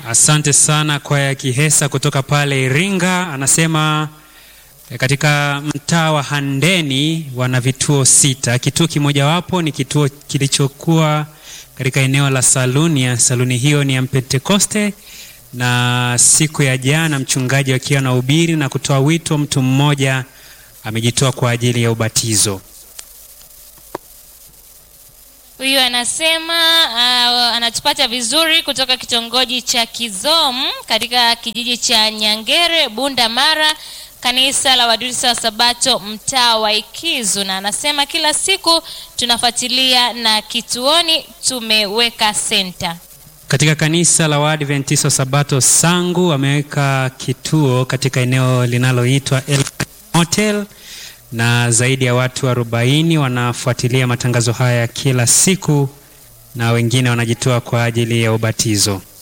Asante sana kwaya ya Kihesa kutoka pale Iringa. Anasema eh, katika mtaa wa Handeni wana vituo sita. Kituo kimojawapo ni kituo kilichokuwa katika eneo la Salunia. Saluni hiyo ni ya Pentekoste, na siku ya jana mchungaji akiwa na ubiri na kutoa wito, mtu mmoja amejitoa kwa ajili ya ubatizo. Huyu anasema uh, anatupata vizuri kutoka kitongoji cha Kizom katika kijiji cha Nyangere, Bunda Mara, kanisa la Waadventista wa Sabato mtaa wa Ikizu, na anasema kila siku tunafuatilia na kituoni tumeweka senta. Katika kanisa la Waadventista wa Sabato Sangu wameweka kituo katika eneo linaloitwa El Hotel na zaidi ya watu 40 wanafuatilia matangazo haya kila siku na wengine wanajitoa kwa ajili ya ubatizo.